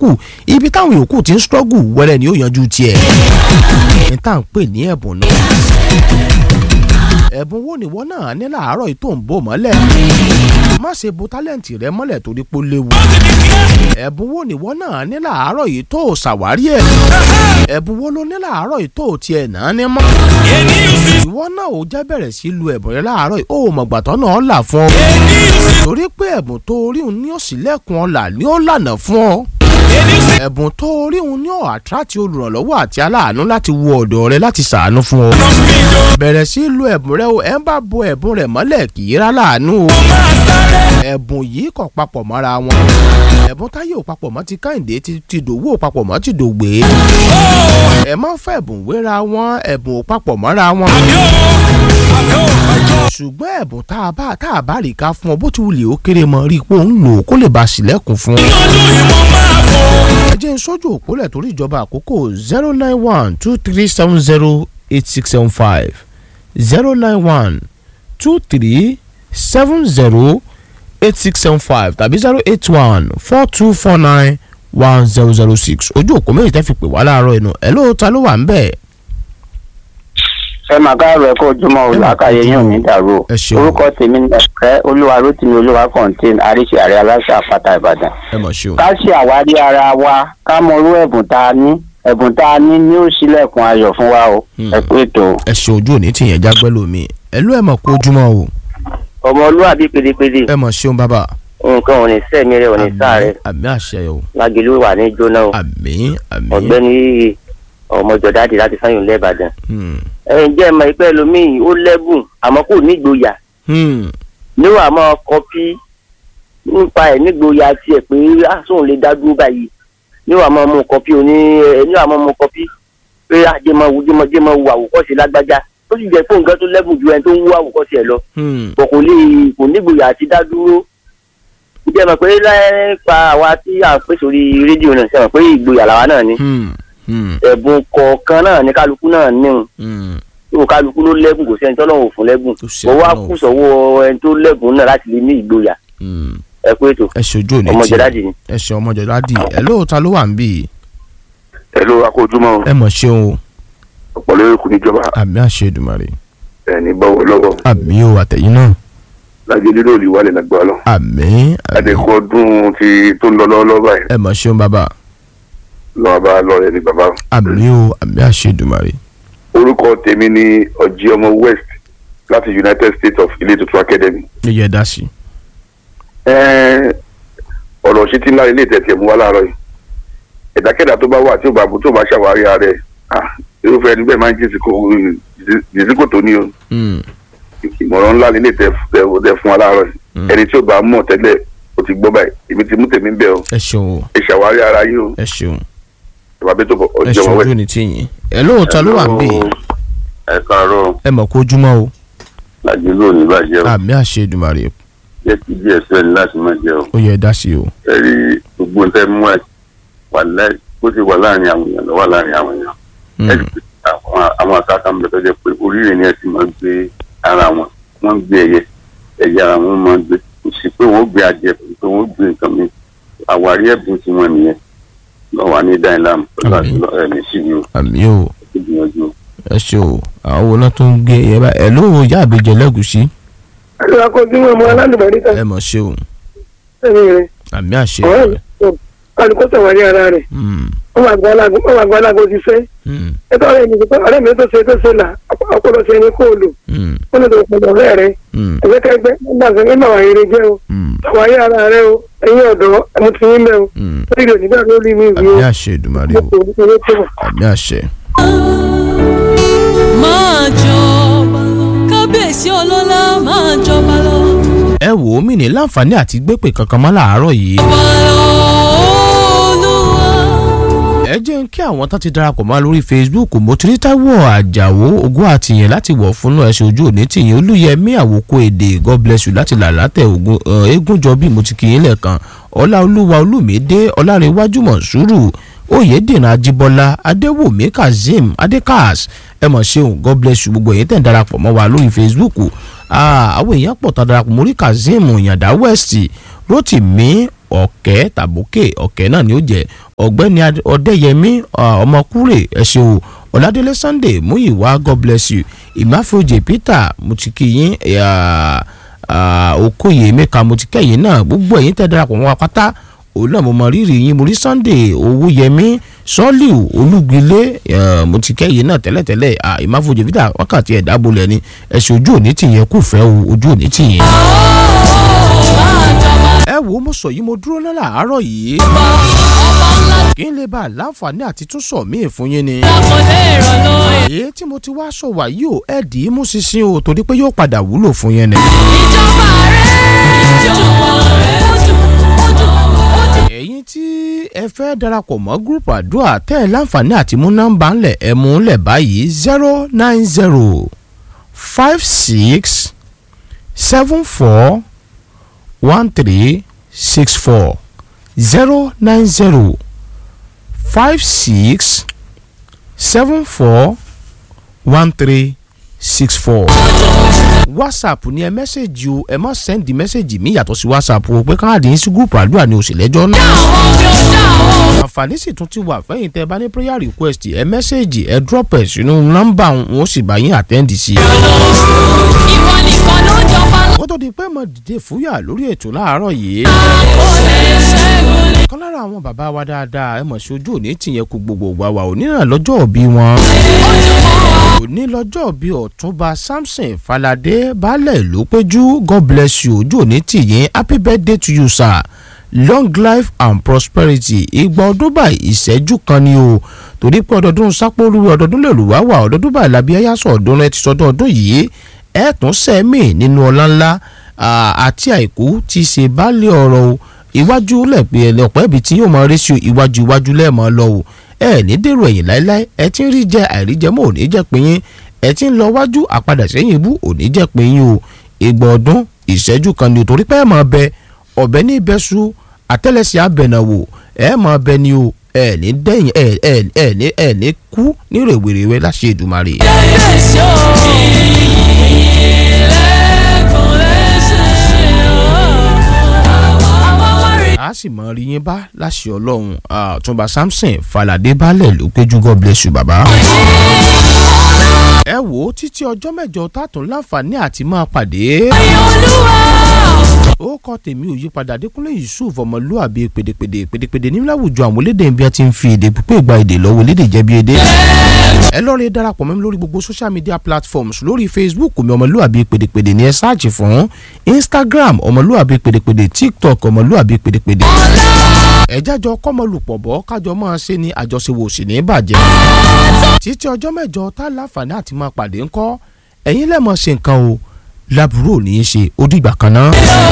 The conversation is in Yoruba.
yòókù ibi táwọn yòókù ti ń struggle wẹ́rẹ́ ni ó yanjú tiẹ̀ ní tá à ń pè ní ẹ̀bùn náà ẹ̀bùn wo nìwọ náà ní làárọ̀ yìí tó ń bò mọ́lẹ̀ má ṣe bo tálẹ̀ǹtì rẹ mọ́lẹ̀ torí pé ó léwu ẹ̀bùn wo nìwọ náà ní làárọ̀ yìí tó ṣàwárí ẹ̀ ẹ̀bùn wo ló ní làárọ̀ yìí tó tiẹ̀ náà ní mọ́ ìwọ náà ò jẹ́ bẹ̀rẹ̀ sí lu ẹ̀bùn rẹ láàárọ̀ yìí ó mọ̀gbàtọ́ náà là fún ọ torí pé ẹ̀bùn tó rí òun ní òsínlẹ̀kùn ọ̀la ni ó lànà fún ọ ẹ̀bùn tó rí òun ní ọ̀ àtúrátì olùrànlọ́wọ́ àti aláàánú láti wo ọ̀dọ̀ rẹ láti ṣàánú fún ọ bẹ̀rẹ̀ sí lu ẹ̀bùn rẹ o ẹ̀ ń bá bo ẹ̀bùn rẹ̀ mọ́lẹ̀ kì í rá láàánú o ẹ̀bùn yìí kò papọ̀ mọ́ra wọn ẹ̀bùn táyé ò papọ̀ mọ́ ti káyìndé ti ti dòwú ò papọ̀ mọ́ ti dògbé ẹ má fẹ́ ẹ̀bùn wéra wọn ẹ̀bùn ò papọ̀ mọ́ra wọn ṣùgbọ́n ẹ̀bùn tá a bá tá a bá rí ká fún ọ bó ti wulẹ̀ ó kéré mọ́ rí i pé ó ń lò ó kó lè ba sílẹ̀kùn fún ọ. ẹ jẹ́ n sójú òpólẹ̀ torí ìjọba àkókò zero nine one two three seven zero eight six seven five zero nine one two three seven zero eight six seven five tàbí zero eight one four two four nine one zero zero six ojú òpó méjì tẹ́ fi pè wá láàárọ̀ inú ẹ̀ lóòótọ́ ló wà ń bẹ̀. ẹ máa káàárọ̀ ẹ kó ojúmọ́ Ẹ máa olùwàkàyè kó yín ò ojúmọ́. ní dàrú o Ẹ ṣeun. orúkọ tèmi ní ẹ̀fẹ́ olúwa rótìmí olúwa kọ̀ǹtìn àríṣe àrẹ aláṣà àpáta ìbàdàn ẹ mọ̀ ṣe o. ká ṣe àwárí ara wa ká mọ irú ẹ̀bùn tá a ní ẹ̀bùn tá a ní ní ó ṣílẹ̀kùn ayọ̀ fún wa o Hmm. ẹ kú ètò ẹ ṣe ojú òní tìyẹn jágbẹ́ lómi ẹ ló ẹ mọ̀ kó ojúmọ́ o ọmọlúwàbí pédépédé ẹ mọ̀ ṣeun bàbá. nǹkan ò ní sẹ́mi rẹ̀ ò ní sáré àmì àṣẹ o lágẹ̀lú wà ní jóná o àmì àmì. ọ̀gbẹ́ni ọmọjọ́dáàdì láti sáyìn lẹ́bàdàn Hmm. ẹ̀yin jẹ́ ẹ̀mọ ìpẹ́ lomiin ó lẹ́bùn àmọ́ kò nígboyà Hmm. níwà máa kọpí nípa ẹ̀ nígboyà tiẹ̀ pé àsùn lè dá dúró báyìí níwà máa mú kọpí oní ẹ níwà máa mú kọpí pé àjẹmọ wù jẹmọ jẹmọ wù àwòkọ́ṣe lágbájá ó sì jẹ́ fún nǹkan tó lẹ́bùn ju ẹni tó ń wú àwòkọ́ṣe ẹ̀ lọ Hmm. kò kò lè kò nígboyà àti dá dúró jẹ́ mọ̀ pé láìpa àwa tí à ń pè sórí rédíò náà ṣe mọ̀ pé ìgboyà làwa náà ní Hmm. Hmm. ẹ̀bùn kọ̀ọ̀kan náà ní kálukú náà níhun Hmm. tó kálukú ló lẹ́bùn kò sẹ́ni tọ́lọ́run ò fún lẹ́bùn Kò sí mo wá Ọlọ́run kù fún. sọ́wọ́ ẹni tó lẹ́bùn náà láti lè ní ìgboyà Hmm. ẹ kú ètò ẹ ṣe ojú òní ọmọ tì jẹ́dájì ni. ẹ ṣe ọmọ jẹ́dájì ẹ lóòótọ́ ló wà ń bì í ẹ̀lú akójúmọ́ ẹ mọ̀ ṣeun o ọ̀pọ̀lọ́ erékù níjọba àmì àṣẹ Èdùmàrè ẹni bọ́wọ́ lọ́wọ́ àmì o àtẹ̀yìn náà lájẹ lílo ìwálẹ̀ lágbára lọ. àmì àmì adẹ́kọ̀ ọdún ti tó ń lọ lọ́wọ́lọ́wọ́ báyìí ẹ mọ̀ ṣeun bàbá lọ́wọ́ bá lọ́rẹ̀ ní bàbá. àmì o àmì àṣẹ Èdùmàrè orúkọ tèmi ni ọ̀jì ọmọ west láti united states of ilé tuntun academy. ẹ yẹ dá sí i. Ẹ́ẹ́, ọ̀rọ̀ ṣe ti ńlá ilé ìtẹ̀tẹ̀ mú wá láàárọ̀ yìí ẹ̀dákẹ́dà tó bá wà tí ò bá tó bá ṣàwárí ara ẹ̀ ah, irúfẹ́ ẹni bẹ́ẹ̀ máa ń jìsìkò tó ní o Hmm. ìmọ̀ràn ńlá nílé tẹ tẹ fún wa láàárọ̀ yìí Mm. ẹni tí ò bá mọ̀ tẹ́lẹ̀ ó ti gbọ́ báyìí èmi ti mú tèmi bẹ́ẹ̀ o ẹ ṣeun o ẹ ṣàwárí ara yìí o ẹ ṣeun ìwà bí tó bọ̀ ẹ ọjọ́ ṣe wọn ojú wẹ̀. òní tìyìn ẹ lóòótọ́ ló wà ń bì í ẹ káàárọ̀ ẹ mọ̀ kó ojúmọ́ o làjẹlú òní bàjẹ́ o àmì àṣẹ Èdùmàrè jẹ́ kí díẹ̀ sẹ́ni láti má jẹ́ o ó yẹ dá sí i o. ẹ rí gbogbo nǹkan mú ẹ wà láì bó ti wà láàrin àwọn èèyàn lọ wà láàrin àwọn èèyàn Hmm. ẹ rí pé àwọn àwọn àkàkà ń bẹ tó jẹ́ pé oríire ni ẹ ti máa gbé ara wọn wọ́n ń gbé ẹyẹ ẹyẹ ara wọn máa ń gbé kò sí pé wọ́n gbé adìẹ pé wọ́n gbé nǹkan mi àwárí ẹ̀bùn tí wọ́n nìyẹn lọ wà ní dáìlámù pẹ̀lú Àmín. àti ẹ̀mí sí ni o àmì o ẹ gbìyànjú o. ẹ ṣe o àwọn wo náà tó ń gbé ẹ bá ẹ lóò yá àbíjẹ lẹ́gùsí ẹ̀rọ akọ́jú ọmọ aládùbárí kan ẹ mọ̀ ṣe o ẹ̀mí rẹ̀ àmì àṣẹ ọ̀rẹ́ mi tó kálukú sọ̀wárí ara rẹ̀ Hmm. wọ́n máa gbọ́ alágo wọ́n máa gbọ́ alágo ti fẹ́ Hmm. ẹ̀tọ́ ọ̀rẹ́ mi tó ọ̀rẹ́ mi tó ṣe tó ṣe là ọpọlọ ṣe ni kó o lò Hmm. ó lè tó ọpọlọ ọ̀rẹ́ rẹ̀ Hmm. ẹgbẹ́kẹ́gbẹ́ nígbà tó ń bá wà eré jẹ́ o Hmm. sọ̀wárí ara rẹ̀ o ẹ̀yin ọ̀dọ́ ẹ̀mú ti yín mẹ́ o Hmm. lórí ìròyìn nígbà lórí mi ìwé àmì o àṣẹ Èdùmàrè o lóko owó tó wà. àmì àṣẹ. máa jọba lọ kábíyèsí ọlọ́lá máa jọba lọ. ẹ wò ó mí ní láǹfààní àti gbépè kankan mọ́ làárọ̀ yìí jọba lọ olúwa. ẹ jẹ́ ń kí àwọn tán ti darapọ̀ mọ́ lórí Facebook mo ti rí Táíwò Àjàó ogún àtìyẹn láti wọ̀ fún náà ẹ̀sìn ojú òní tìyẹn Olúyẹmí àwòkọ èdè God bless you láti làlátẹ̀ ogun eégúnjọ bí mo ti kì í lẹ́ẹ̀kan Ọláolúwa Olúmídé Ọlárẹ̀wájú Mọ̀súrù Oyèdènà Ajíbọ́lá Adéwòmí Kazeem Adékàs ẹ mọ̀ ṣeun God bless you gbogbo èyí tẹ̀ ń darapọ̀ mọ́ wa lórí Facebook Ah, àwọn èèyàn pọ̀ tá a darapọ̀ mórí Kazeem Yàndá West Rotimi ọ̀kẹ́ tàbókè ọ̀kẹ́ náà ni ó jẹ́ ọ̀gbẹ́ni Ad- ọ̀dẹ́yẹmí ah, ọmọkúrè ẹ ṣé o ọ̀làdélé sunday múyìwá god bless you ìmáfojì peter mo ti kí yín ah, ah, okoye emeka mo ti kẹ́yìn náà gbogbo ẹ̀yin tẹ́ darapọ̀ mọ́ wa pátá òun náà mo mọ rírì yín mo rí sunday owóyẹmí sọ́ọ̀lù olúgbilé eh, mo ti kẹ́yìn náà tẹ́lẹ̀tẹ́lẹ̀ ah, ìmáfojì peter wákàtí ẹ̀dá bolẹ̀ ni ẹ̀sùn ojú òní tìyẹn kù fẹ́ o ojú òní tìyẹn ẹ wo mo sọ yìí mo dúró náà làárọ̀ yìí kí n lè bá a láǹfààní àti tún sọ míì fún yín ni. èyí tí mo ti wá sọ wá yìí ò ẹ dì í mú ṣinṣin o torí pé yóò padà wúlò fún yín ni. ẹ̀yin tí ẹ fẹ́ darapọ̀ mọ́ gúrùpù àdúrà tẹ́ ẹ láǹfààní àti mú nọ́mbà ńlẹ̀ ẹ mú ńlẹ̀ báyìí zero nine zero five six seven four one three six four zero nine zero five six seven four one three six four. whatsapp ni ẹ mẹ́sẹ̀gì o ẹ má sẹ́ndì mẹ́sẹ̀gì mi yàtọ̀ sí whatsapp o pé káàdì yín sí gúrùpù àdúrà ni òsì lẹ́jọ́ náà. àǹfààní sì tún ti wà fẹ́yìn tẹ́ ẹ bá ní prayer request ẹ mẹ́sẹ̀gì ẹ drop ẹ̀ sínú nọ́mbà wọn ó sì bá yín àtẹ́ǹdì sí i kó tó di pé mo dìde fúyà lórí ètò láàárọ̀ yìí. kan lára àwọn bàbá wa dáadáa ẹ mọ̀ sí ojú òní tìyẹn kú gbogbo wa wa òní náà lọ́jọ́ òbí wọn. òní lọ́jọ́ òbí ọ̀túnba samson falade baálẹ̀ ló péjú god bless you ojú òní tìyẹn happy birthday to you sir long life and prosperity ìgbà ọdún báyìí ìṣẹ́jú kan ni o torí pé ọdọọdún sápóoru ọdọọdún lè rù wá wà ọdọọdún báyìí làbí ẹyà sọ ọdún rẹ ti sọdún ọdún yìí ẹ tún sẹ́mi nínú ọlá ńlá àti àìkú ti ṣe baálé ọ̀rọ̀ o iwájú lẹ̀pẹ́ ẹlẹ́ọ̀pẹ́ ibi tí yóò máa rí sí iwájú iwájú lẹ́ẹ̀mọ́ lọ o ẹ ní dèrò ẹ̀yìn láéláé ẹ ti ń rí jẹ àìríjẹ mọ́ òní jẹ́ pé yín ẹ ti ń lọ wájú àpadà sẹ́yìn ibú òní jẹ́ pé yín o ìgbà ọdún ìṣẹ́jú kan ni o torí pé ẹ máa bẹ ọ̀bẹ ní ìbẹ́sù àtẹ́lẹsẹ̀ abẹ̀nàwò ẹ máa bẹ ni o ẹ ní dẹ́yìn ẹ ẹ ẹ ní ẹ ní kú ní rèwerèwe láṣẹ Èdùmàrè. a sì mọ rí yín bá láṣẹ Ọlọ́run Ọ̀túnba Samson Falade balẹ̀ ló péjú God bless you bàbá. ẹ wò ó títí ọjọ́ mẹ́jọ tààtún láǹfààní àti máa pàdé. ó kọ́ tèmi ò yípadà Adékúnlé Yusuf ọmọlúàbí pèdèpèdè pèdèpèdè ní láwùjọ àwọn elédè bí a ti ń fi èdè pípé gba èdè lọ́wọ́ elédè jẹ́bi èdè. ẹ lọ́ọ̀rẹ́ darapọ̀ mẹ́mi lórí gbogbo social media platforms lórí Facebook mi ọmọlúàbí pèdèpèdè ní ẹ sáàjì fún Instagram ọmọlúàbí pèdèpèdè TikTok ọmọlúàbí pèdèpèdè. ẹ jájọ kọ́mọlùpọ̀ bọ́ kájọ máa ṣe ní àjọṣewò sí ní bàjẹ́. títí ọjọ́ mẹ́jọ tá láǹfààní àti máa pàdé ńkọ́ ẹ̀yin lẹ́mọ̀ ṣe nǹkan o lábúrò ní í ṣe ó dìgbà kan náà.